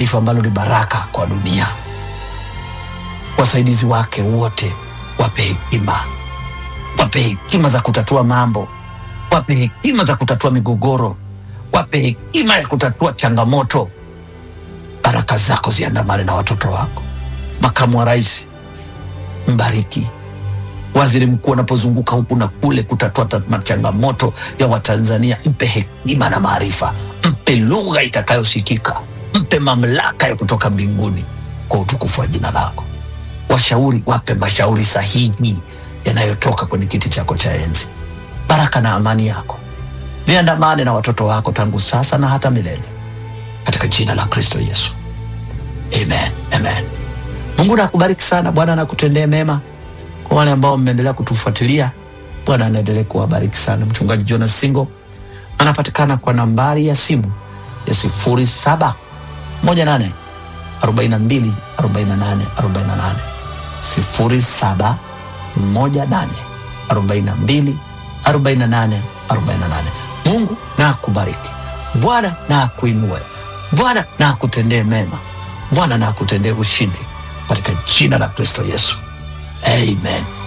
taifa ambalo ni baraka kwa dunia. Wasaidizi wake wote wape hekima, wape hekima za kutatua mambo, wape hekima za kutatua migogoro, wape hekima ya kutatua changamoto. Baraka zako ziandamane na watoto wako. Makamu wa rais mbariki waziri mkuu anapozunguka huku na kule kutatua ta- machangamoto ya Watanzania, mpe hekima na maarifa, mpe lugha itakayosikika, mpe mamlaka ya kutoka mbinguni kwa utukufu wa jina lako. Washauri wape mashauri sahihi yanayotoka kwenye kiti chako cha enzi. Baraka na amani yako viandamane na watoto wako tangu sasa na hata milele, katika jina la Kristo Yesu, amen, amen. Mungu nakubariki sana, Bwana nakutendee mema kwa wale ambao mmeendelea kutufuatilia, Bwana anaendelea kuwabariki sana. Mchungaji Jonas Singo anapatikana kwa nambari ya simu ya sifuri saba moja nane arobaini na mbili arobaini na nane arobaini na nane sifuri saba moja nane arobaini na mbili arobaini na nane arobaini na nane. Mungu na akubariki, Bwana na akuinue, Bwana na akutendee mema, Bwana na akutendee ushindi katika jina la Kristo Yesu, amen.